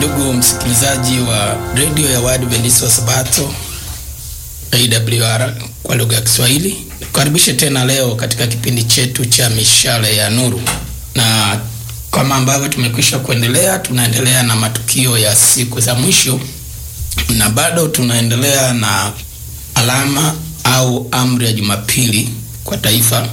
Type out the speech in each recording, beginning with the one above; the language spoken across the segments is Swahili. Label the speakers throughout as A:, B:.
A: Ndugu msikilizaji wa redio ya Waadventista wa Sabato AWR kwa lugha ya Kiswahili, nikukaribishe tena leo katika kipindi chetu cha mishale ya nuru, na kama ambavyo tumekwisha kuendelea, tunaendelea na matukio ya siku za mwisho, na bado tunaendelea na alama au amri ya Jumapili kwa taifa,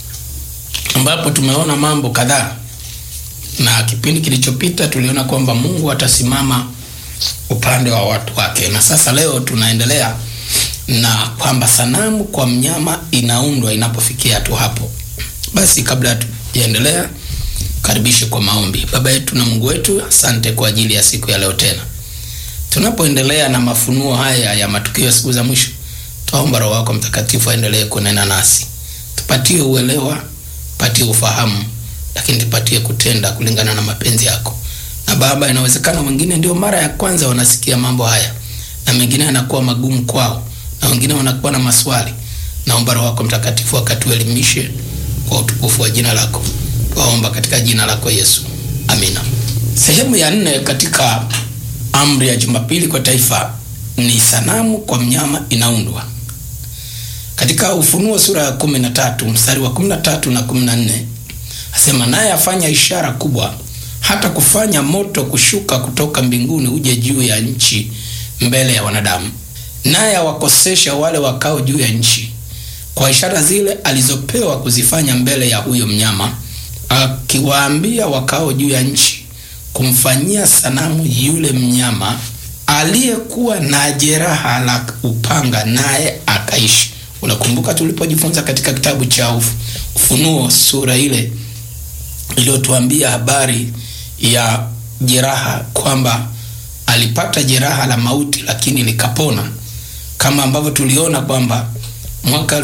A: ambapo tumeona mambo kadhaa na kipindi kilichopita tuliona kwamba Mungu atasimama upande wa watu wake, na sasa leo tunaendelea na kwamba sanamu kwa mnyama inaundwa inapofikia tu hapo. Basi kabla tujaendelea, karibishe kwa maombi. Baba yetu na Mungu wetu, asante kwa ajili ya siku ya leo tena tunapoendelea na mafunuo haya ya matukio ya siku za mwisho. Twaomba Roho wako Mtakatifu aendelee kunena nasi, tupatie uelewa, tupatie ufahamu lakini tupatie kutenda kulingana na mapenzi yako. Na Baba, inawezekana wengine ndio mara ya kwanza wanasikia mambo haya, na mengine yanakuwa magumu kwao, na wengine wanakuwa na maswali. Naomba Roho wako Mtakatifu akatuelimishe kwa utukufu wa jina lako, twaomba katika jina lako Yesu, amina. Sehemu ya nne katika amri ya Jumapili kwa taifa ni sanamu kwa mnyama inaundwa. Katika Ufunuo sura ya kumi na tatu mstari wa kumi na tatu na kumi na nne asema naye afanya ishara kubwa, hata kufanya moto kushuka kutoka mbinguni uje juu ya nchi mbele ya wanadamu, naye awakosesha wale wakao juu ya nchi kwa ishara zile alizopewa kuzifanya mbele ya huyo mnyama, akiwaambia wakao juu ya nchi kumfanyia sanamu yule mnyama aliyekuwa na jeraha la upanga, naye akaishi. Unakumbuka tulipojifunza katika kitabu cha Ufunuo sura ile iliyotuambia habari ya jeraha kwamba alipata jeraha la mauti lakini likapona, kama ambavyo tuliona kwamba mwaka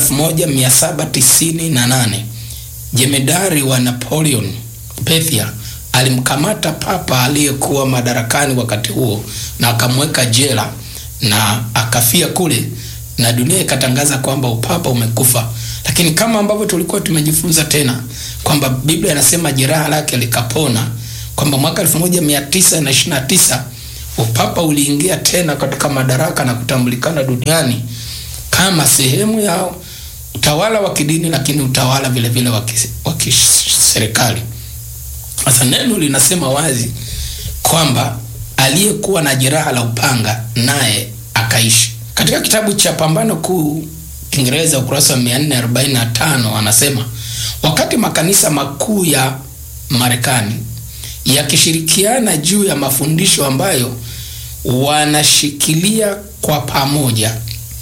A: 1798 jemedari wa Napoleon Bethia alimkamata papa aliyekuwa madarakani wakati huo na akamweka jela na akafia kule, na dunia ikatangaza kwamba upapa umekufa. Lakini kama ambavyo tulikuwa tumejifunza tena kwamba Biblia inasema jeraha lake likapona, kwamba mwaka 1929 upapa uliingia tena katika madaraka na kutambulikana duniani kama sehemu ya utawala wa kidini, lakini utawala vile vile wa kiserikali. Sasa neno linasema wazi kwamba aliyekuwa na jeraha la upanga naye akaishi. Katika kitabu cha Pambano Kuu Kiingereza ukurasa wa 445 anasema wakati makanisa makuu ya Marekani yakishirikiana juu ya mafundisho ambayo wanashikilia kwa pamoja,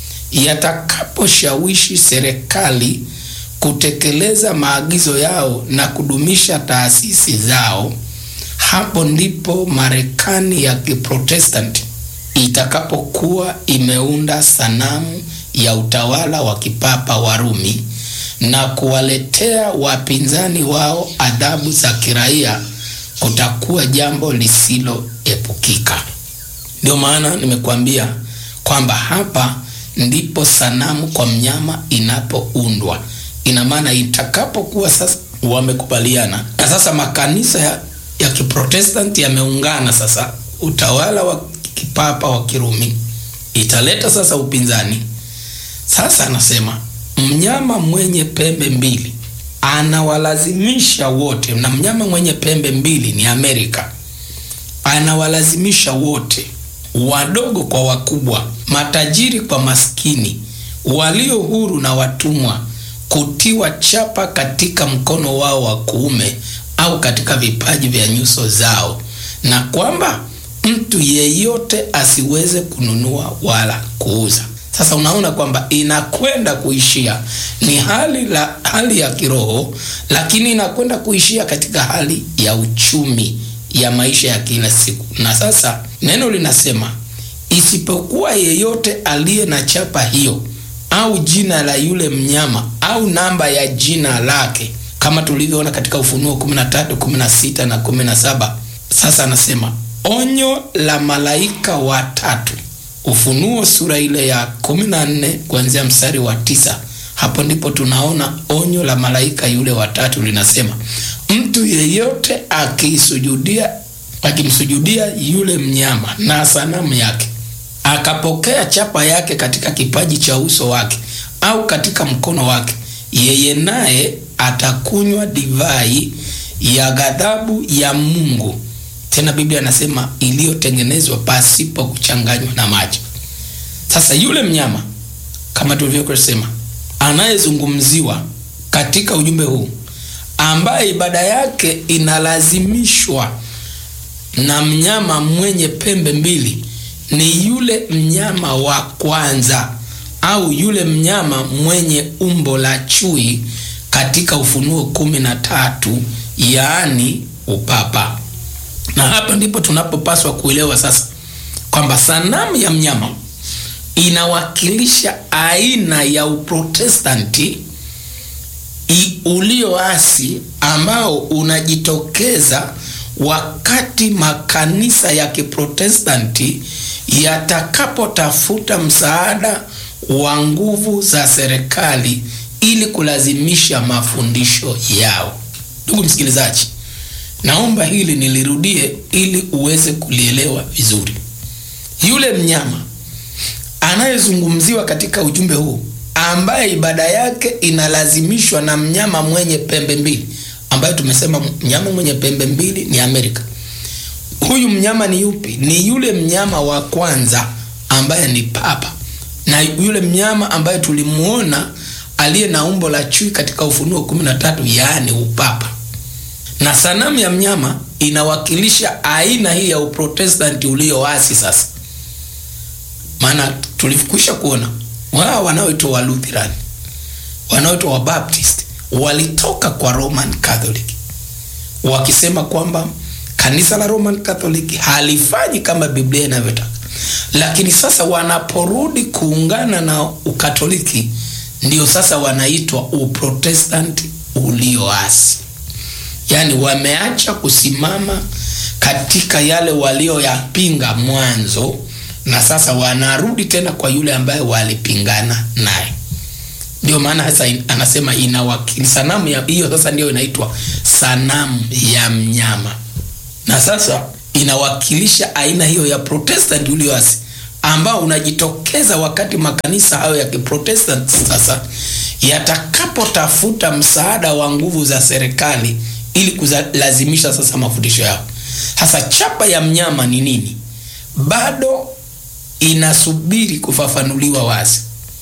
A: yatakaposhawishi serikali kutekeleza maagizo yao na kudumisha taasisi zao, hapo ndipo Marekani ya Kiprotestanti itakapokuwa imeunda sanamu ya utawala wa kipapa wa Rumi na kuwaletea wapinzani wao adhabu za kiraia, kutakuwa jambo lisiloepukika. Ndio maana nimekuambia kwamba hapa ndipo sanamu kwa mnyama inapoundwa. Ina maana itakapokuwa sasa wamekubaliana na sasa makanisa ya, ya Kiprotestanti yameungana sasa, utawala wa kipapa wa Kirumi italeta sasa upinzani. Sasa anasema mnyama mwenye pembe mbili anawalazimisha wote, na mnyama mwenye pembe mbili ni Amerika, anawalazimisha wote, wadogo kwa wakubwa, matajiri kwa maskini, walio huru na watumwa, kutiwa chapa katika mkono wao wa kuume au katika vipaji vya nyuso zao, na kwamba mtu yeyote asiweze kununua wala kuuza. Sasa unaona kwamba inakwenda kuishia ni hali la hali ya kiroho, lakini inakwenda kuishia katika hali ya uchumi ya maisha ya kila siku. Na sasa neno linasema isipokuwa yeyote aliye na chapa hiyo au jina la yule mnyama au namba ya jina lake, kama tulivyoona katika Ufunuo 13, 16 na 17. Sasa anasema onyo la malaika watatu Ufunuo sura ile ya 14 kuanzia mstari wa tisa. Hapo ndipo tunaona onyo la malaika yule watatu linasema, mtu yeyote akiisujudia akimsujudia yule mnyama na sanamu yake, akapokea chapa yake katika kipaji cha uso wake au katika mkono wake, yeye naye atakunywa divai ya ghadhabu ya Mungu, tena Biblia anasema iliyotengenezwa pasipo kuchanganywa na maji. Sasa yule mnyama kama tulivyosema, anayezungumziwa katika ujumbe huu, ambaye ibada yake inalazimishwa na mnyama mwenye pembe mbili, ni yule mnyama wa kwanza au yule mnyama mwenye umbo la chui katika Ufunuo kumi na tatu, yaani upapa. Na hapa ndipo tunapopaswa kuelewa sasa kwamba sanamu ya mnyama inawakilisha aina ya uprotestanti ulioasi ambao unajitokeza wakati makanisa ya kiprotestanti yatakapotafuta msaada wa nguvu za serikali ili kulazimisha mafundisho yao. Ndugu msikilizaji, naomba hili nilirudie ili uweze kulielewa vizuri. Yule mnyama anayezungumziwa katika ujumbe huu ambaye ibada yake inalazimishwa na mnyama mwenye pembe mbili, ambaye tumesema mnyama mwenye pembe mbili ni Amerika. Huyu mnyama ni yupi? Ni yule mnyama wa kwanza ambaye ni papa, na yule mnyama ambaye tulimuona aliye na umbo la chui katika Ufunuo 13, yaani upapa. Na sanamu ya mnyama inawakilisha aina hii ya uprotestanti ulioasi sasa maana tulikwisha kuona wao wanaoitwa wa Lutheran, wanaoitwa wa Baptist walitoka kwa Roman Catholic wakisema kwamba kanisa la Roman Catholic halifanyi kama Biblia inavyotaka, lakini sasa wanaporudi kuungana na Ukatoliki ndio sasa wanaitwa Uprotestanti ulioasi, yaani wameacha kusimama katika yale walioyapinga mwanzo na sasa wanarudi tena kwa yule ambaye walipingana naye. Ndio maana sasa anasema inawakili sanamu ya hiyo, sasa ndio inaitwa sanamu ya mnyama, na sasa inawakilisha aina hiyo ya Protestant ulioasi ambao unajitokeza wakati makanisa hayo ya Kiprotestant sasa yatakapotafuta msaada wa nguvu za serikali ili kulazimisha sasa mafundisho yao. Sasa chapa ya mnyama ni nini? Bado inasubiri kufafanuliwa wazi.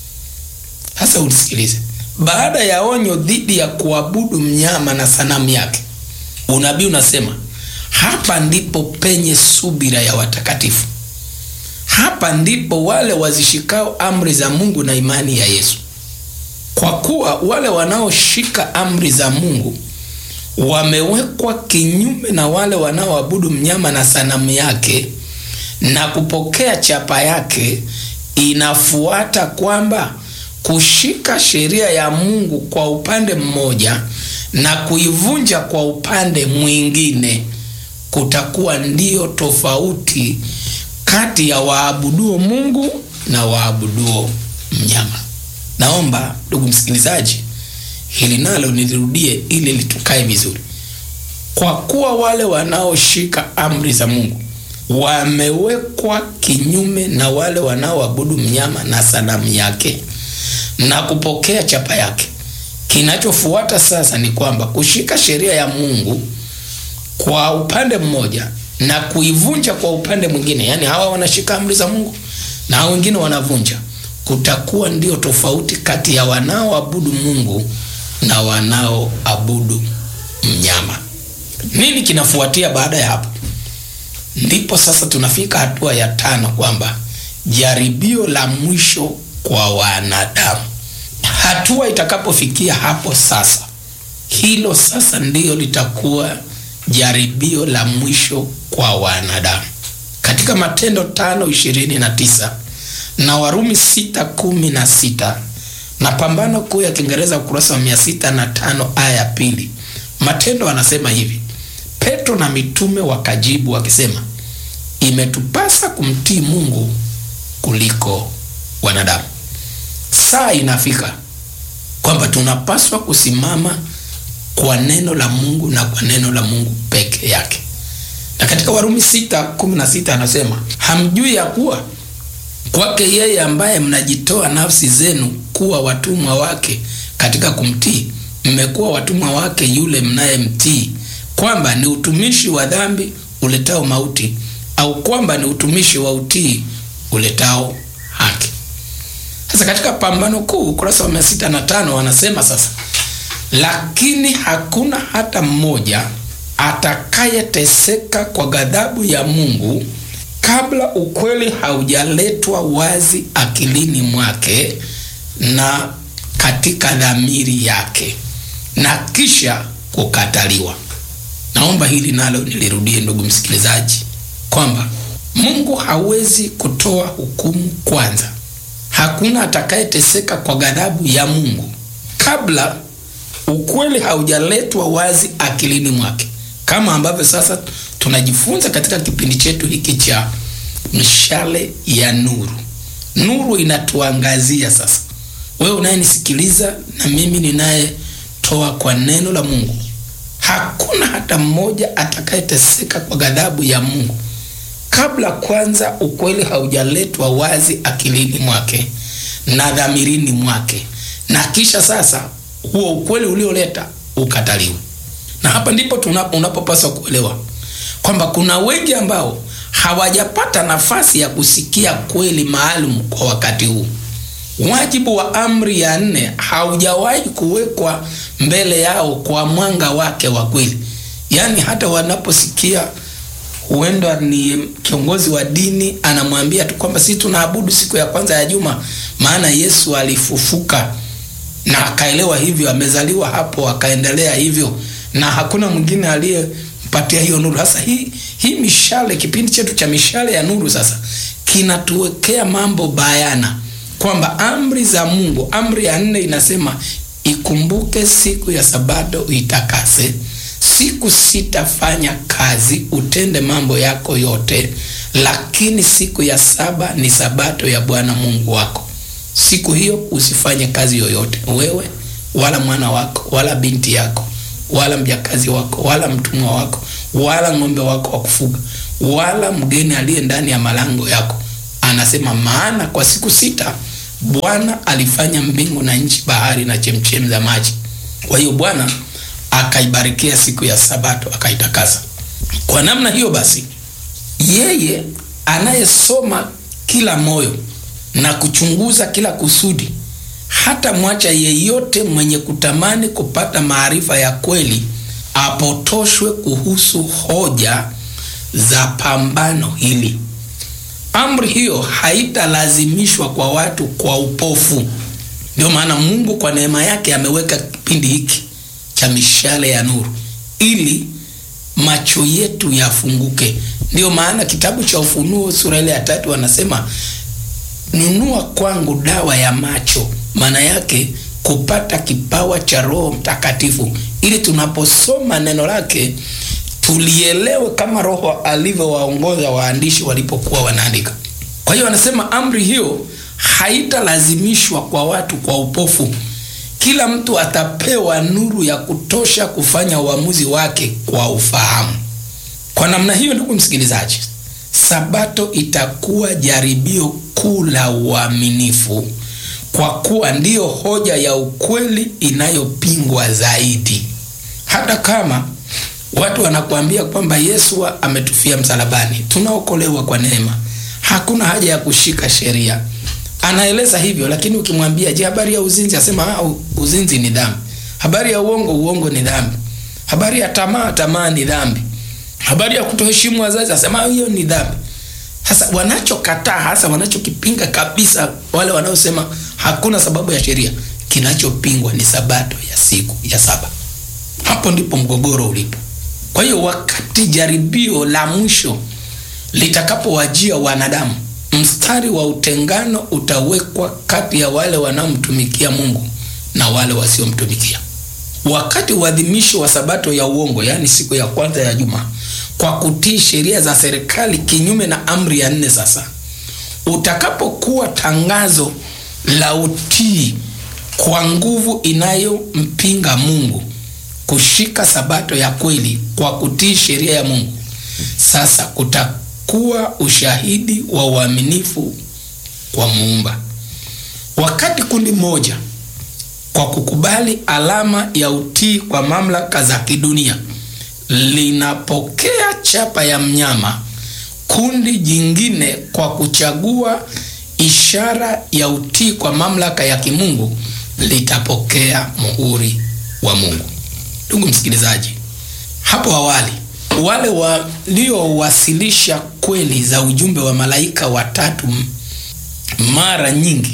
A: Sasa unisikilize. Baada ya onyo dhidi ya kuabudu mnyama na sanamu yake, unabii unasema hapa ndipo penye subira ya watakatifu, hapa ndipo wale wazishikao amri za Mungu na imani ya Yesu. Kwa kuwa wale wanaoshika amri za Mungu wamewekwa kinyume na wale wanaoabudu mnyama na sanamu yake na kupokea chapa yake. Inafuata kwamba kushika sheria ya Mungu kwa upande mmoja na kuivunja kwa upande mwingine kutakuwa ndiyo tofauti kati ya waabuduo Mungu na waabuduo mnyama. Naomba ndugu msikilizaji, hili nalo nilirudie ili litukae vizuri. Kwa kuwa wale wanaoshika amri za Mungu wamewekwa kinyume na wale wanaoabudu mnyama na sanamu yake na kupokea chapa yake. Kinachofuata sasa ni kwamba kushika sheria ya Mungu kwa upande mmoja na kuivunja kwa upande mwingine, yaani hawa wanashika amri za Mungu na hao wengine wanavunja, kutakuwa ndio tofauti kati ya wanaoabudu Mungu na wanaoabudu mnyama. Nini kinafuatia baada ya hapo? Ndipo sasa tunafika hatua ya tano, kwamba jaribio la mwisho kwa wanadamu. Hatua itakapofikia hapo sasa, hilo sasa ndiyo litakuwa jaribio la mwisho kwa wanadamu. Katika Matendo tano ishirini na tisa na Warumi sita kumi na sita na Pambano Kuu ya Kiingereza ukurasa wa mia sita na tano aya ya pili Matendo anasema hivi: Petro na mitume wakajibu wakisema, imetupasa kumtii Mungu kuliko wanadamu. Saa inafika kwamba tunapaswa kusimama kwa neno la Mungu na kwa neno la Mungu peke yake. Na katika Warumi sita kumi na sita anasema hamjui ya kuwa kwake yeye ambaye mnajitoa nafsi zenu kuwa watumwa wake katika kumtii, mmekuwa watumwa wake yule mnayemtii, kwamba ni utumishi wa dhambi uletao mauti, au kwamba ni utumishi wa utii uletao haki. Sasa katika Pambano Kuu ukurasa wa mia sita na tano wanasema sasa, lakini hakuna hata mmoja atakayeteseka kwa ghadhabu ya Mungu kabla ukweli haujaletwa wazi akilini mwake na katika dhamiri yake na kisha kukataliwa. Naomba hili nalo nilirudie, ndugu msikilizaji, kwamba Mungu hawezi kutoa hukumu kwanza. Hakuna atakayeteseka kwa ghadhabu ya Mungu kabla ukweli haujaletwa wazi akilini mwake, kama ambavyo sasa tunajifunza katika kipindi chetu hiki cha mishale ya nuru. Nuru inatuangazia sasa, wewe unayenisikiliza na mimi ninayetoa kwa neno la Mungu. Hakuna hata mmoja atakayeteseka kwa ghadhabu ya Mungu kabla kwanza ukweli haujaletwa wazi akilini mwake na dhamirini mwake, na kisha sasa huo ukweli ulioleta ukataliwe. Na hapa ndipo unapopaswa kuelewa kwamba kuna wengi ambao hawajapata nafasi ya kusikia kweli maalum kwa wakati huu. Wajibu wa amri ya nne haujawahi kuwekwa mbele yao kwa mwanga wake wa kweli, yaani hata wanaposikia huenda ni kiongozi wa dini anamwambia tu kwamba sisi tunaabudu siku ya kwanza ya juma, maana Yesu alifufuka, na akaelewa hivyo, amezaliwa hapo, akaendelea hivyo, na hakuna mwingine aliyempatia hiyo nuru. Sasa hii hii mishale, kipindi chetu cha mishale ya nuru sasa kinatuwekea mambo bayana kwamba amri za Mungu, amri ya nne inasema ikumbuke siku ya Sabato uitakase siku sitafanya kazi, utende mambo yako yote, lakini siku ya saba ni sabato ya Bwana Mungu wako. Siku hiyo usifanye kazi yoyote, wewe wala mwana wako wala binti yako wala mjakazi wako wala mtumwa wako wala ng'ombe wako wa kufuga wala mgeni aliye ndani ya malango yako. Anasema, maana kwa siku sita Bwana alifanya mbingu na nchi, bahari na chemchem za maji. Kwa hiyo Bwana akaibarikia siku ya Sabato akaitakasa. Kwa namna hiyo basi, yeye anayesoma kila moyo na kuchunguza kila kusudi, hata mwacha yeyote mwenye kutamani kupata maarifa ya kweli apotoshwe kuhusu hoja za pambano hili. Amri hiyo haitalazimishwa kwa watu kwa upofu. Ndio maana Mungu kwa neema yake ameweka kipindi hiki cha mishale ya nuru ili macho yetu yafunguke. Ndiyo maana kitabu cha Ufunuo sura ile ya tatu anasema nunua kwangu dawa ya macho, maana yake kupata kipawa cha Roho Mtakatifu, ili tunaposoma neno lake tulielewe kama Roho alivyowaongoza waandishi walipokuwa wanaandika. Kwa hiyo anasema amri hiyo haitalazimishwa kwa watu kwa upofu. Kila mtu atapewa nuru ya kutosha kufanya uamuzi wake kwa ufahamu. Kwa namna hiyo, ndugu msikilizaji, Sabato itakuwa jaribio kuu la uaminifu, kwa kuwa ndiyo hoja ya ukweli inayopingwa zaidi. Hata kama watu wanakuambia kwamba Yesu ametufia msalabani, tunaokolewa kwa neema, hakuna haja ya kushika sheria anaeleza hivyo, lakini ukimwambia je, habari ya uzinzi, asema ah, uzinzi ni dhambi. Habari ya uongo, uongo ni dhambi. Habari ya tamaa, tamaa ni dhambi. Habari ya kutoheshimu wazazi, asema hiyo ni dhambi. Sasa wanachokataa hasa, wanachokipinga kabisa, wale wanaosema hakuna sababu ya sheria, kinachopingwa ni sabato ya siku ya saba. Hapo ndipo mgogoro ulipo. Kwa hiyo wakati jaribio la mwisho litakapowajia wanadamu mstari wa utengano utawekwa kati ya wale wanaomtumikia Mungu na wale wasiomtumikia. Wakati uadhimisho wa sabato ya uongo, yaani siku ya kwanza ya juma, kwa kutii sheria za serikali kinyume na amri ya nne, sasa utakapokuwa tangazo la utii kwa nguvu inayompinga Mungu, kushika sabato ya kweli kwa kutii sheria ya Mungu Sasa kutakuwa ushahidi wa uaminifu kwa Muumba. Wakati kundi moja kwa kukubali alama ya utii kwa mamlaka za kidunia linapokea chapa ya mnyama, kundi jingine kwa kuchagua ishara ya utii kwa mamlaka ya kimungu litapokea muhuri wa Mungu. Ndugu msikilizaji, hapo awali wale waliowasilisha kweli za ujumbe wa malaika watatu mara nyingi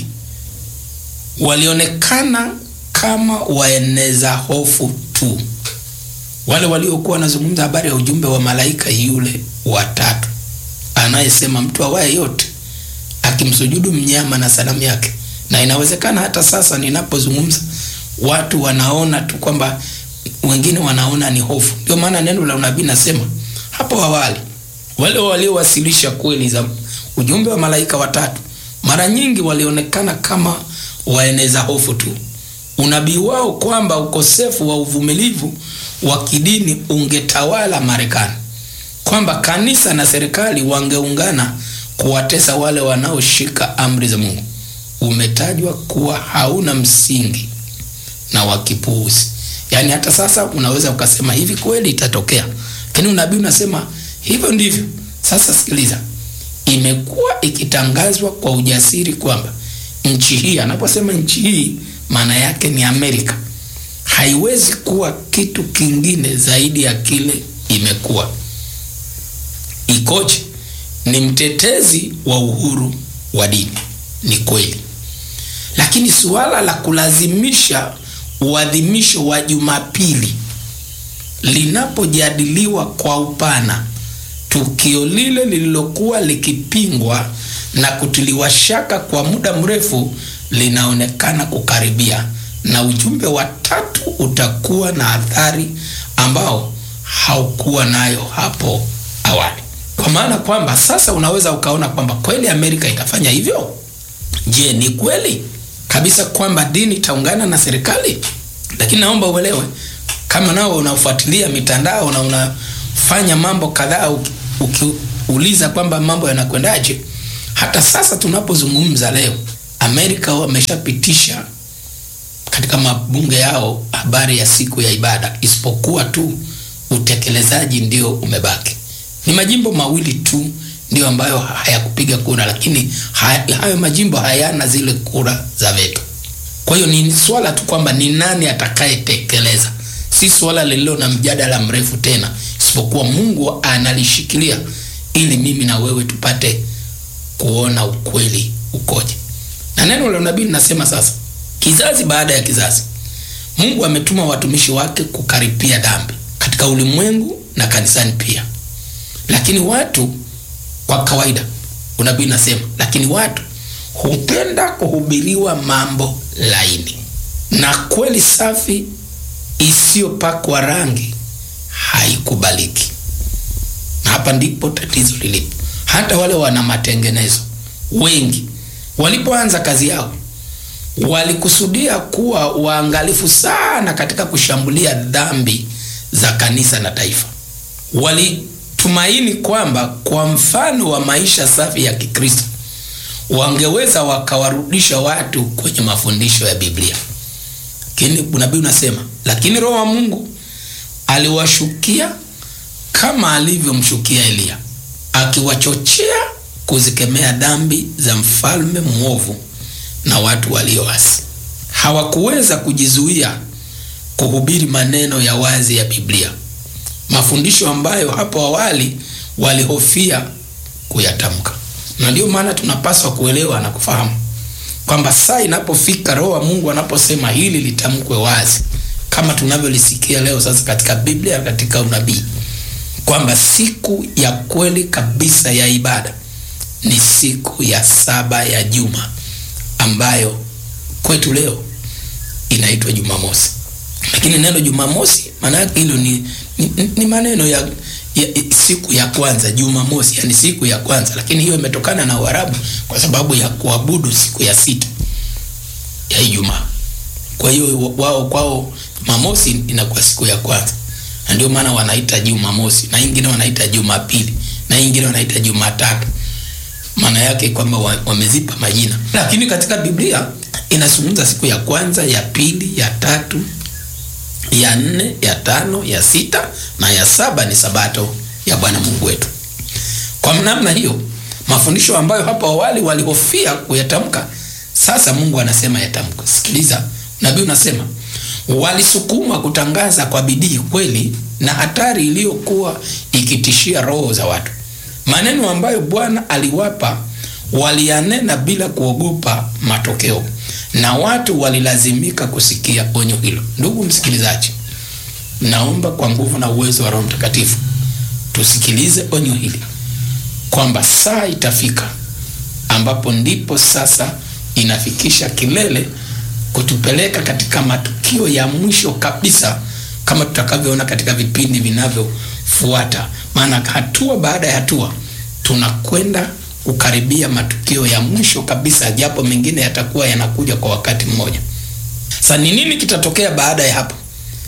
A: walionekana kama waeneza hofu tu. Wale waliokuwa wanazungumza habari ya ujumbe wa malaika yule watatu anayesema mtu awaye yote akimsujudu mnyama na sanamu yake, na inawezekana hata sasa ninapozungumza watu wanaona tu kwamba wengine wanaona ni hofu. Ndio maana neno la unabii nasema hapo awali wale waliowasilisha kweli za ujumbe wa malaika watatu mara nyingi walionekana kama waeneza hofu tu. Unabii wao kwamba ukosefu wa uvumilivu wa kidini ungetawala Marekani, kwamba kanisa na serikali wangeungana kuwatesa wale wanaoshika amri za Mungu umetajwa kuwa hauna msingi na wa kipuuzi. Yaani hata sasa unaweza ukasema hivi kweli itatokea, lakini unabii unasema hivyo ndivyo. Sasa sikiliza, imekuwa ikitangazwa kwa ujasiri kwamba nchi hii, anaposema nchi hii maana yake ni Amerika, haiwezi kuwa kitu kingine zaidi ya kile imekuwa. Ikoje? Ni mtetezi wa uhuru wa dini, ni kweli, lakini suala la kulazimisha uadhimisho wa Jumapili linapojadiliwa kwa upana, tukio lile lililokuwa likipingwa na kutiliwa shaka kwa muda mrefu linaonekana kukaribia, na ujumbe wa tatu utakuwa na athari ambao haukuwa nayo hapo awali, kwa maana kwamba sasa unaweza ukaona kwamba kweli Amerika itafanya hivyo. Je, ni kweli kabisa kwamba dini itaungana na serikali? Lakini naomba uelewe, kama nao unafuatilia mitandao na unafanya mambo kadhaa, ukiuliza kwamba mambo yanakwendaje, hata sasa tunapozungumza leo, Amerika wameshapitisha katika mabunge yao habari ya siku ya ibada, isipokuwa tu utekelezaji ndio umebaki. Ni majimbo mawili tu ndio ambayo hayakupiga kura, lakini hayo majimbo hayana zile kura za veto. Kwa hiyo ni swala tu kwamba ni nani atakayetekeleza, si swala lililo na mjadala mrefu tena, isipokuwa Mungu analishikilia ili mimi na wewe tupate kuona ukweli ukoje. Na neno la unabii linasema sasa, kizazi baada ya kizazi, Mungu ametuma watumishi wake kukaripia dhambi katika ulimwengu na kanisani pia, lakini watu kwa kawaida, unabii nasema, lakini watu hupenda kuhubiriwa mambo laini na kweli safi isiyopakwa rangi haikubaliki. Na hapa ndipo tatizo lilipo. Hata wale wana matengenezo wengi walipoanza kazi yao walikusudia kuwa waangalifu sana katika kushambulia dhambi za kanisa na taifa. Walitumaini kwamba kwa mfano wa maisha safi ya Kikristo wangeweza wakawarudisha watu kwenye mafundisho ya Biblia. Lakini unabii unasema, lakini Roho wa Mungu aliwashukia kama alivyomshukia Eliya, akiwachochea kuzikemea dhambi za mfalme mwovu na watu walioasi. Hawakuweza kujizuia kuhubiri maneno ya wazi ya Biblia, mafundisho ambayo hapo awali walihofia kuyatamka. Na ndiyo maana tunapaswa kuelewa na kufahamu kwamba saa inapofika, Roho wa Mungu anaposema hili litamkwe wazi, kama tunavyolisikia leo sasa katika Biblia, katika unabii, kwamba siku ya kweli kabisa ya ibada ni siku ya saba ya juma ambayo kwetu leo inaitwa Jumamosi. Lakini neno Jumamosi maana yake hilo ni, ni, ni maneno ya, ya siku ya kwanza Jumamosi, yani siku ya kwanza, lakini hiyo imetokana na Uarabu kwa sababu ya kuabudu siku ya sita ya Ijumaa. Kwa hiyo wao kwao Jumamosi inakuwa siku ya kwanza, na ndio maana wanaita Jumamosi na ingine wanaita Jumapili na ingine wanaita Jumatatu. Maana yake kwamba wamezipa majina, lakini katika Biblia inazungumza siku ya kwanza, ya pili, ya tatu, ya nne, ya tano, ya sita na ya saba ni sabato ya Bwana Mungu wetu. Kwa namna hiyo, mafundisho ambayo hapo awali walihofia kuyatamka, sasa Mungu anasema yatamke. Sikiliza, nabii unasema walisukumwa kutangaza kwa bidii kweli na hatari iliyokuwa ikitishia roho za watu. Maneno ambayo Bwana aliwapa waliyanena bila kuogopa matokeo, na watu walilazimika kusikia onyo hilo. Ndugu msikilizaji, naomba kwa nguvu na uwezo wa Roho Mtakatifu tusikilize onyo hili kwamba saa itafika ambapo ndipo sasa inafikisha kilele kutupeleka katika matukio ya mwisho kabisa, kama tutakavyoona katika vipindi vinavyofuata. Maana hatua baada ya hatua tunakwenda kukaribia matukio ya mwisho kabisa, japo mengine yatakuwa yanakuja kwa wakati mmoja. Sasa ni nini kitatokea baada ya hapo?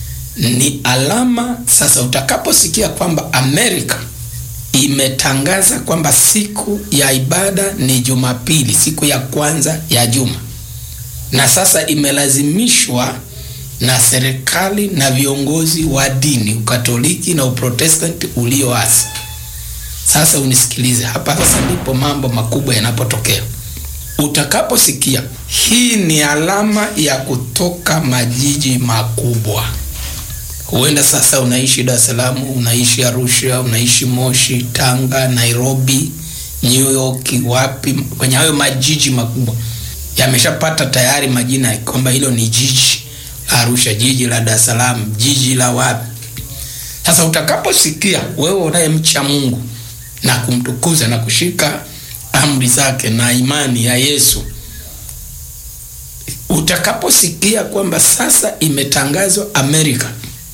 A: Ni alama sasa, utakaposikia kwamba Amerika imetangaza kwamba siku ya ibada ni Jumapili, siku ya kwanza ya juma, na sasa imelazimishwa na serikali na viongozi wa dini Ukatoliki na Uprotestanti ulioasi. Sasa unisikilize hapa, sasa ndipo mambo makubwa yanapotokea. Utakaposikia hii ni alama ya kutoka majiji makubwa Huenda sasa unaishi Dar es Salaam, unaishi Arusha, unaishi Moshi, Tanga, Nairobi, New York, wapi, kwenye hayo majiji makubwa yameshapata tayari majina kwamba hilo ni jiji Arusha, jiji la Dar es Salaam, jiji la wapi. Sasa utakaposikia wewe unayemcha Mungu na kumtukuza na kushika amri zake na imani ya Yesu utakaposikia kwamba sasa imetangazwa Amerika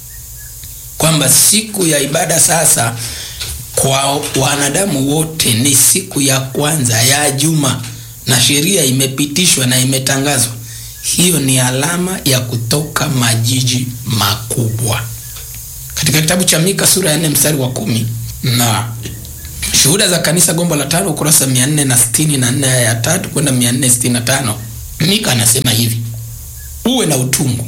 A: kwamba siku ya ibada sasa kwa wanadamu wote ni siku ya kwanza ya juma, na sheria imepitishwa na imetangazwa, hiyo ni alama ya kutoka majiji makubwa. Katika kitabu cha Mika sura ya 4 mstari wa kumi na Shuhuda za Kanisa gombo la tano ukurasa 464 aya ya tatu kwenda 465 Mika anasema hivi: uwe na utungu,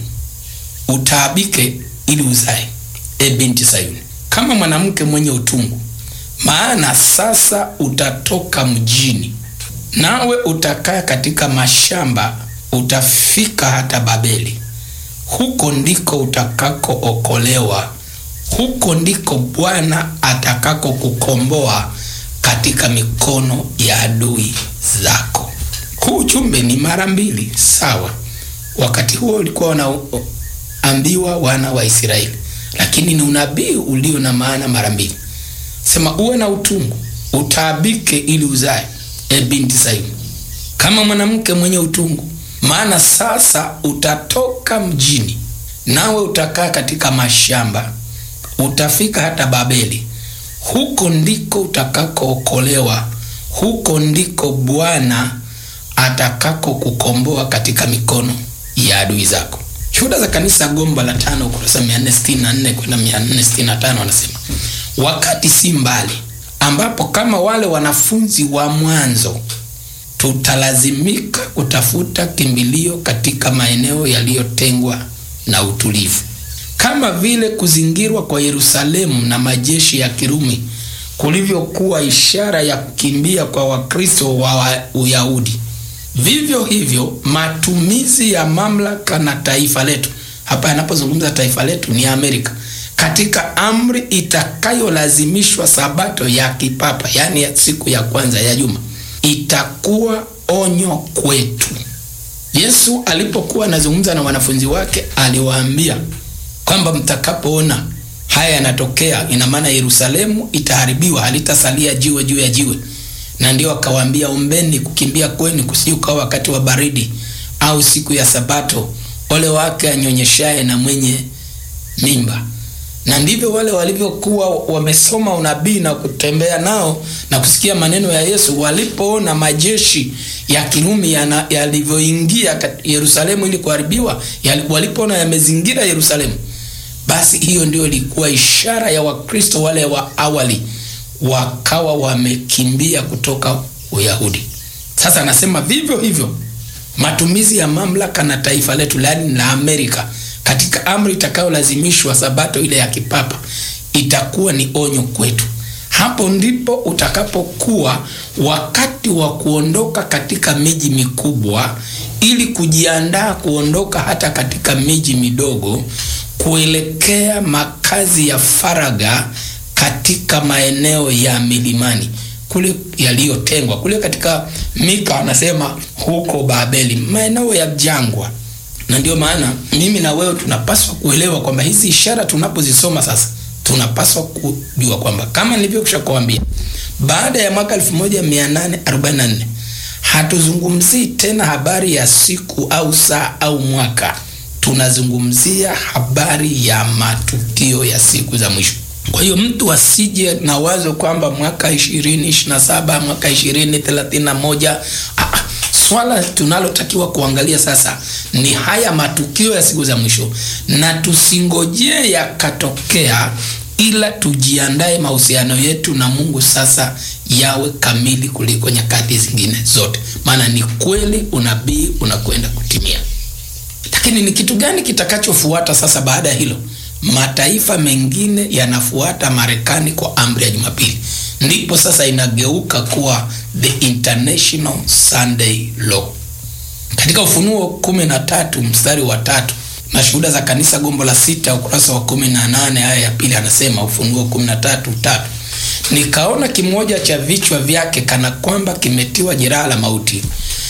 A: utaabike ili uzae E binti Sayuni, kama mwanamke mwenye utungu, maana sasa utatoka mjini, nawe utakaa katika mashamba, utafika hata Babeli. Huko ndiko utakakookolewa, huko ndiko Bwana atakako kukomboa katika mikono ya adui zako. Huu ujumbe ni mara mbili sawa. Wakati huo ulikuwa wanaambiwa wana wa Israeli lakini ni unabii ulio na maana mara mbili. Sema uwe na utungu, utaabike ili uzae, e binti Sayuni, kama mwanamke mwenye utungu, maana sasa utatoka mjini, nawe utakaa katika mashamba, utafika hata Babeli. Huko ndiko utakakookolewa, huko ndiko Bwana atakako kukomboa katika mikono ya adui zako. Shuhuda za Kanisa gomba la tano ukurasa 464 kwenda 465 wanasema, wakati si mbali ambapo kama wale wanafunzi wa mwanzo tutalazimika kutafuta kimbilio katika maeneo yaliyotengwa na utulivu, kama vile kuzingirwa kwa Yerusalemu na majeshi ya Kirumi kulivyokuwa ishara ya kukimbia kwa Wakristo wa Uyahudi. Vivyo hivyo matumizi ya mamlaka na taifa letu, hapa yanapozungumza taifa letu ni Amerika, katika amri itakayolazimishwa sabato ya kipapa, yaani ya siku ya kwanza ya juma, itakuwa onyo kwetu. Yesu alipokuwa anazungumza na wanafunzi wake aliwaambia kwamba mtakapoona haya yanatokea, ina maana Yerusalemu itaharibiwa, halitasalia jiwe juu ya jiwe na ndio akawaambia, ombeni kukimbia kwenu kusiukawa wakati wa baridi au siku ya Sabato, ole wake anyonyeshaye na mwenye mimba. Na ndivyo wale walivyokuwa wamesoma unabii na kutembea nao na kusikia maneno ya Yesu, walipoona majeshi ya Kirumi yalivyoingia Yerusalemu ili kuharibiwa, walipoona yamezingira Yerusalemu, basi hiyo ndio ilikuwa ishara ya Wakristo wale wa awali wakawa wamekimbia kutoka Uyahudi. Sasa anasema vivyo hivyo matumizi ya mamlaka na taifa letu yaani la Amerika katika amri itakayolazimishwa sabato ile ya kipapa itakuwa ni onyo kwetu. Hapo ndipo utakapokuwa wakati wa kuondoka katika miji mikubwa ili kujiandaa kuondoka hata katika miji midogo kuelekea makazi ya faraga katika maeneo ya milimani kule yaliyotengwa kule katika Mika anasema huko Babeli, maeneo ya jangwa. Na ndio maana mimi na wewe tunapaswa kuelewa kwamba hizi ishara tunapozisoma sasa, tunapaswa kujua kwamba kama nilivyokwisha kuambia, baada ya mwaka 1844 hatuzungumzii tena habari ya siku au saa au mwaka, tunazungumzia habari ya matukio ya siku za mwisho. Kwa hiyo mtu asije na wazo kwamba mwaka ishirini ishirini na saba mwaka ishirini thelathini na moja ah, swala tunalotakiwa kuangalia sasa ni haya matukio ya siku za mwisho, na tusingojee yakatokea, ila tujiandae mahusiano yetu na Mungu sasa yawe kamili kuliko nyakati zingine zote, maana ni kweli unabii unakwenda kutimia. Lakini ni kitu gani kitakachofuata sasa baada ya hilo? Mataifa mengine yanafuata Marekani kwa amri ya Jumapili, ndipo sasa inageuka kuwa the international Sunday law. Katika Ufunuo kumi na tatu mstari wa tatu na Shuhuda za Kanisa gombo la sita ukurasa wa kumi na nane aya ya pili anasema, Ufunuo kumi na tatu tatu nikaona kimoja cha vichwa vyake kana kwamba kimetiwa jeraha la mauti,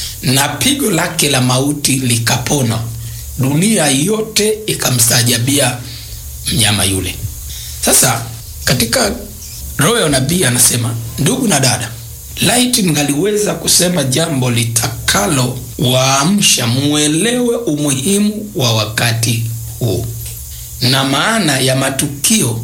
A: na pigo lake la mauti likapona, dunia yote ikamstaajabia mnyama yule. Sasa katika roho ya unabii anasema, ndugu na dada, laiti mngaliweza kusema jambo litakalo waamsha muelewe umuhimu wa wakati huu na maana ya matukio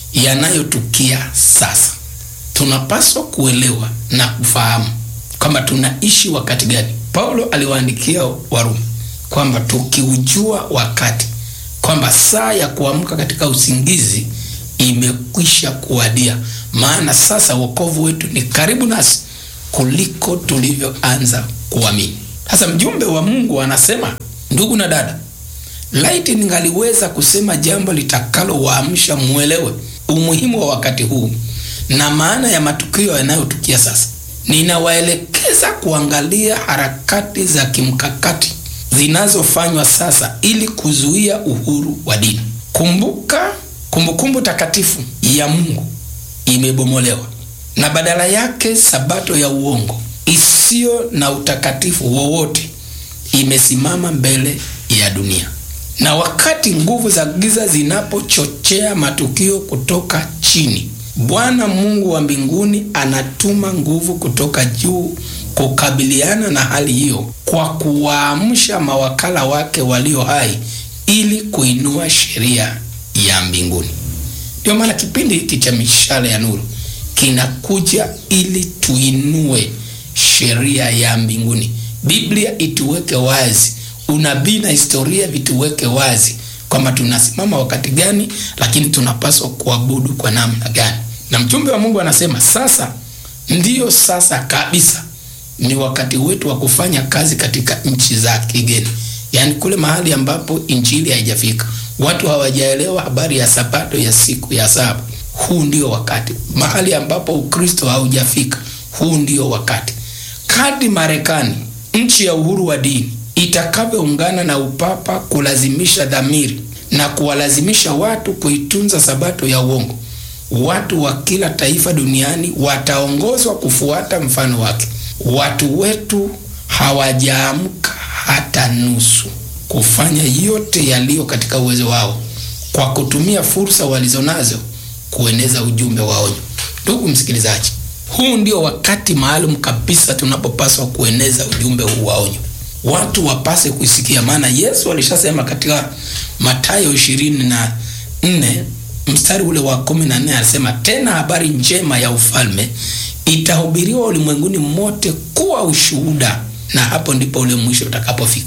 A: yanayotukia sasa. Tunapaswa kuelewa na kufahamu kwamba tunaishi wakati gani. Paulo aliwaandikia Warumi kwamba tukiujua wakati kwamba saa ya kuamka katika usingizi imekwisha kuwadia, maana sasa wokovu wetu ni karibu nasi kuliko tulivyoanza kuamini. Sasa mjumbe wa Mungu anasema, ndugu na dada, laiti ningaliweza kusema jambo litakalo waamsha muelewe umuhimu wa wakati huu na maana ya matukio yanayotukia sasa. Ninawaelekeza kuangalia harakati za kimkakati zinazofanywa sasa ili kuzuia uhuru wa dini. Kumbuka, kumbukumbu takatifu ya Mungu imebomolewa na badala yake sabato ya uongo isiyo na utakatifu wowote imesimama mbele ya dunia. Na wakati nguvu za giza zinapochochea matukio kutoka chini, Bwana Mungu wa mbinguni anatuma nguvu kutoka juu kukabiliana na hali hiyo kwa kuwaamsha mawakala wake walio hai ili kuinua sheria ya mbinguni. Ndio maana kipindi hiki cha mishale ya nuru kinakuja ili tuinue sheria ya mbinguni. Biblia ituweke wazi, unabii na historia vituweke wazi kwamba tunasimama wakati gani, lakini tunapaswa kuabudu kwa namna gani. Na mjumbe wa Mungu anasema sasa, ndiyo sasa kabisa ni wakati wetu wa kufanya kazi katika nchi za kigeni, yaani kule mahali ambapo injili haijafika, watu hawajaelewa habari ya sabato ya siku ya saba. Huu ndio wakati. Mahali ambapo Ukristo haujafika, huu ndio wakati. Kadri Marekani, nchi ya uhuru wa dini, itakavyoungana na upapa kulazimisha dhamiri na kuwalazimisha watu kuitunza sabato ya uongo, watu wa kila taifa duniani wataongozwa kufuata mfano wake. Watu wetu hawajaamka hata nusu kufanya yote yaliyo katika uwezo wao kwa kutumia fursa walizonazo kueneza ujumbe wa onyo. Ndugu msikilizaji, huu ndio wakati maalum kabisa tunapopaswa kueneza ujumbe huu wa onyo, watu wapase kuisikia, maana Yesu alishasema katika Mathayo ishirini na nne mstari ule wa kumi na nne alisema tena, habari njema ya ufalme itahubiriwa ulimwenguni mote kuwa ushuhuda, na hapo ndipo ule mwisho utakapofika. Kwa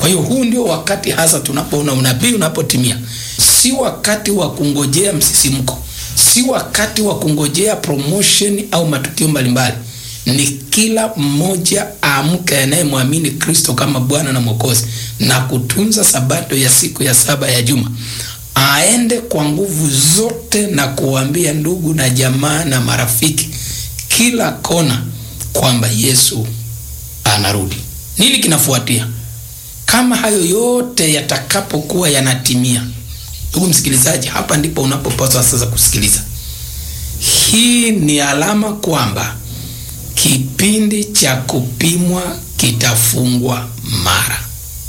A: Kwa hiyo huu ndio wakati hasa tunapoona unabii unapotimia, si wakati wa kungojea msisimko, si wakati wa kungojea promotion au matukio mbalimbali. Ni kila mmoja aamke, anayemwamini Kristo kama Bwana na Mwokozi na kutunza sabato ya siku ya saba ya juma, aende kwa nguvu zote na kuwaambia ndugu na jamaa na marafiki kila kona kwamba Yesu anarudi. Nini kinafuatia? Kama hayo yote yatakapokuwa yanatimia, ndugu msikilizaji, hapa ndipo unapopaswa sasa kusikiliza. Hii ni alama kwamba kipindi cha kupimwa kitafungwa mara.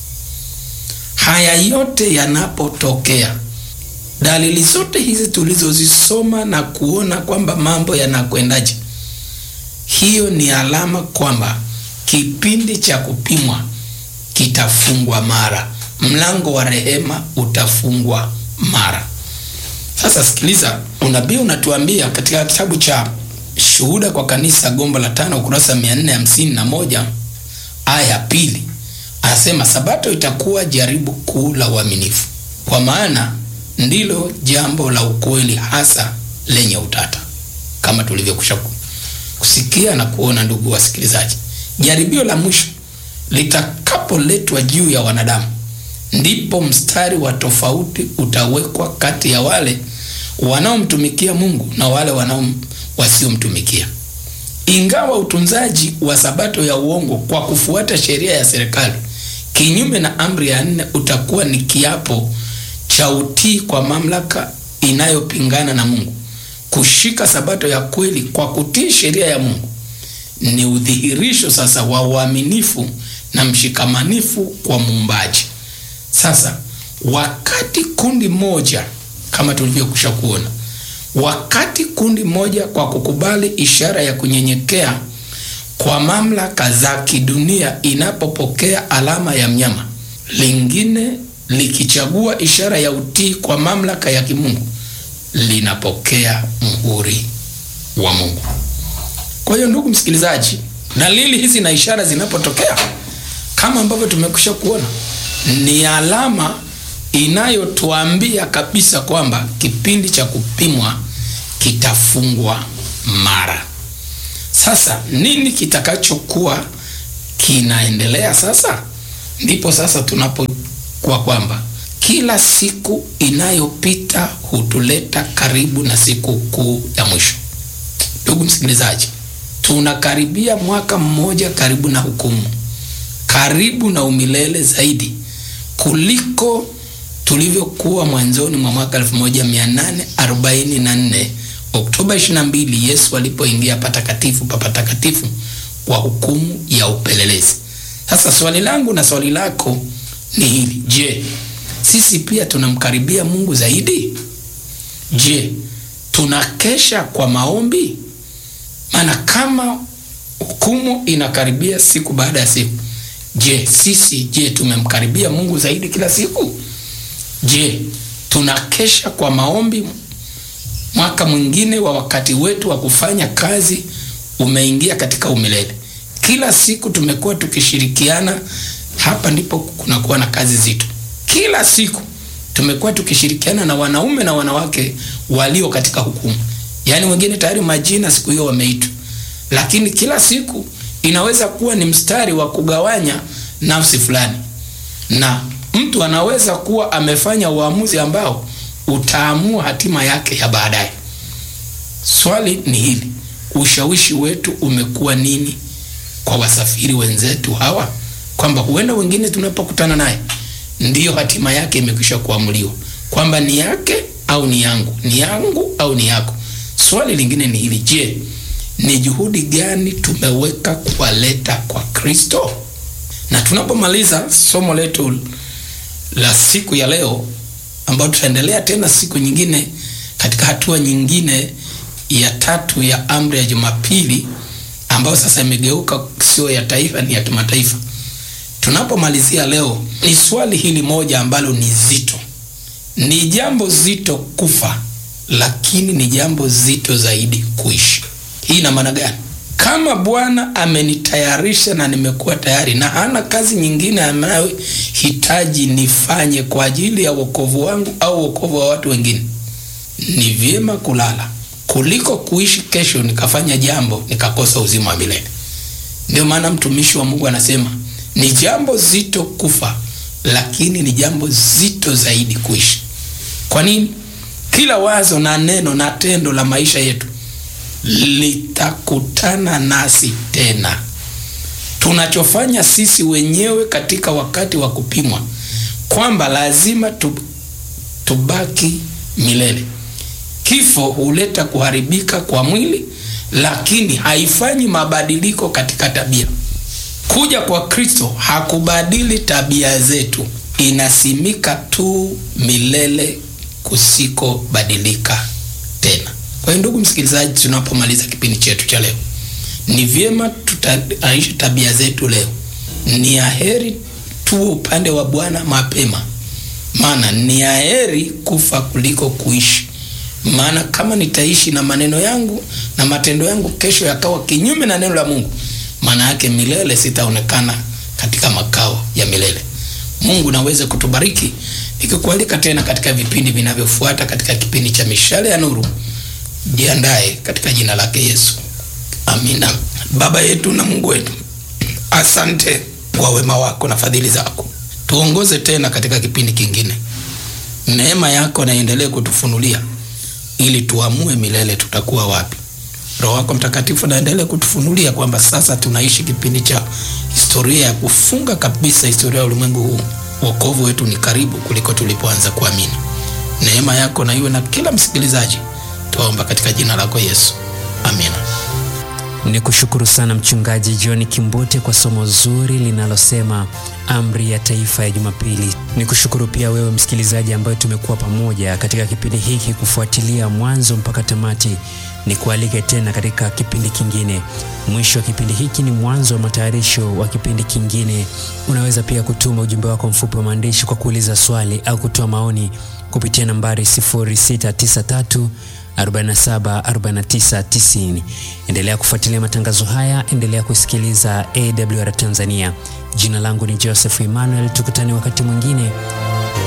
A: Haya yote yanapotokea, dalili zote hizi tulizozisoma na kuona kwamba mambo yanakwendaje, hiyo ni alama kwamba kipindi cha kupimwa kitafungwa mara, mlango wa rehema utafungwa mara. Sasa sikiliza, unabii unatuambia katika kitabu cha Shuhuda kwa Kanisa, gombo la tano, ukurasa mia nne hamsini na moja aya ya pili, anasema sabato itakuwa jaribu kuu la uaminifu, kwa maana ndilo jambo la ukweli hasa lenye utata, kama tulivyokwisha kusikia na kuona. Ndugu wasikilizaji, jaribio la mwisho litakapoletwa juu ya wanadamu, ndipo mstari wa tofauti utawekwa kati ya wale wanaomtumikia Mungu na wale wanao wasiomtumikia. Ingawa utunzaji wa sabato ya uongo kwa kufuata sheria ya serikali kinyume na amri ya nne utakuwa ni kiapo cha utii kwa mamlaka inayopingana na Mungu, kushika sabato ya kweli kwa kutii sheria ya Mungu ni udhihirisho sasa wa uaminifu na mshikamanifu kwa muumbaji. Sasa wakati kundi moja kama tulivyokwisha kuona, wakati kundi moja kwa kukubali ishara ya kunyenyekea kwa mamlaka za kidunia inapopokea alama ya mnyama, lingine likichagua ishara ya utii kwa mamlaka ya kimungu linapokea muhuri wa Mungu. Kwa hiyo ndugu msikilizaji, dalili hizi na ishara zinapotokea kama ambavyo tumekwisha kuona, ni alama inayotuambia kabisa kwamba kipindi cha kupimwa kitafungwa mara. Sasa nini kitakachokuwa kinaendelea sasa? Ndipo sasa tunapokuwa kwamba kila siku inayopita hutuleta karibu na siku kuu ya mwisho. Ndugu msikilizaji, tunakaribia mwaka mmoja karibu na hukumu, karibu na umilele zaidi kuliko tulivyokuwa mwanzoni mwa mwaka 1844 Oktoba 22, Yesu alipoingia patakatifu pa patakatifu kwa hukumu ya upelelezi. Sasa swali langu na swali lako ni hili: je, sisi pia tunamkaribia Mungu zaidi? Je, tunakesha kwa maombi? Maana kama hukumu inakaribia siku baada ya siku, je, sisi je, tumemkaribia Mungu zaidi kila siku? Je, tunakesha kwa maombi? Mwaka mwingine wa wakati wetu wa kufanya kazi umeingia katika umilele. Kila siku tumekuwa tukishirikiana, hapa ndipo kunakuwa na kazi zito. Kila siku tumekuwa tukishirikiana na wanaume na wanawake walio katika hukumu, yaani wengine tayari majina siku hiyo wameitwa, lakini kila siku inaweza kuwa ni mstari wa kugawanya nafsi fulani, na mtu anaweza kuwa amefanya uamuzi ambao utaamua hatima yake ya baadaye. Swali ni hili, ushawishi wetu umekuwa nini kwa wasafiri wenzetu hawa, kwamba huenda wengine tunapokutana naye ndiyo hatima yake imekwisha kuamuliwa, kwamba ni yake au ni yangu, ni yangu au ni yako. Swali lingine ni hili, je, ni juhudi gani tumeweka kuwaleta kwa Kristo? Na tunapomaliza somo letu la siku ya leo, ambayo tutaendelea tena siku nyingine katika hatua nyingine ya tatu ya amri ya Jumapili, ambayo sasa imegeuka sio ya taifa, ni ya kimataifa. Tunapomalizia leo, ni swali hili moja ambalo ni zito. Ni jambo zito kufa, lakini ni jambo zito zaidi kuishi. Hii ina maana gani? kama Bwana amenitayarisha na nimekuwa tayari na hana kazi nyingine anayohitaji nifanye kwa ajili ya wokovu wangu au wokovu wa watu wengine, ni vyema kulala kuliko kuishi kesho nikafanya jambo nikakosa uzima wa milele. Ndio maana mtumishi wa Mungu anasema ni jambo zito kufa, lakini ni jambo zito zaidi kuishi. Kwa nini? Kila wazo na neno na tendo la maisha yetu litakutana nasi tena. Tunachofanya sisi wenyewe katika wakati wa kupimwa kwamba lazima tu, tubaki milele. Kifo huleta kuharibika kwa mwili, lakini haifanyi mabadiliko katika tabia. Kuja kwa Kristo hakubadili tabia zetu, inasimika tu milele kusikobadilika tena. Kwa hiyo ndugu msikilizaji, tunapomaliza kipindi chetu cha leo, ni vyema tutaishi tabia zetu leo. Ni aheri tuwe upande wa Bwana mapema, maana ni aheri kufa kuliko kuishi. Maana kama nitaishi na maneno yangu na matendo yangu kesho yakawa kinyume na neno la Mungu, maana yake milele sitaonekana katika makao ya milele. Mungu naweze kutubariki, nikikualika tena katika vipindi vinavyofuata katika kipindi cha Mishale ya Nuru. Jiandae katika jina lake Yesu, amina. Baba yetu na Mungu wetu, asante kwa wema wako na fadhili zako. Tuongoze tena katika kipindi kingine, neema yako naendelee kutufunulia ili tuamue milele tutakuwa wapi. Roho wako Mtakatifu naendelee kutufunulia kwamba sasa tunaishi kipindi cha historia ya kufunga kabisa historia ya ulimwengu huu. Wokovu wetu ni karibu kuliko tulipoanza kuamini. Neema yako na iwe na kila msikilizaji Tuomba katika jina lako Yesu, amina.
B: Ni kushukuru sana Mchungaji John Kimbote kwa somo zuri linalosema amri ya taifa ya Jumapili. Ni kushukuru pia wewe msikilizaji ambaye tumekuwa pamoja katika kipindi hiki kufuatilia mwanzo mpaka tamati. Ni kualike tena katika kipindi kingine. Mwisho wa kipindi hiki ni mwanzo wa matayarisho wa kipindi kingine. Unaweza pia kutuma ujumbe wako mfupi wa maandishi kwa kuuliza swali au kutoa maoni kupitia nambari 0693 47 49 90. Endelea kufuatilia matangazo haya, endelea kusikiliza AWR Tanzania. Jina langu ni Joseph Emmanuel, tukutane wakati mwingine.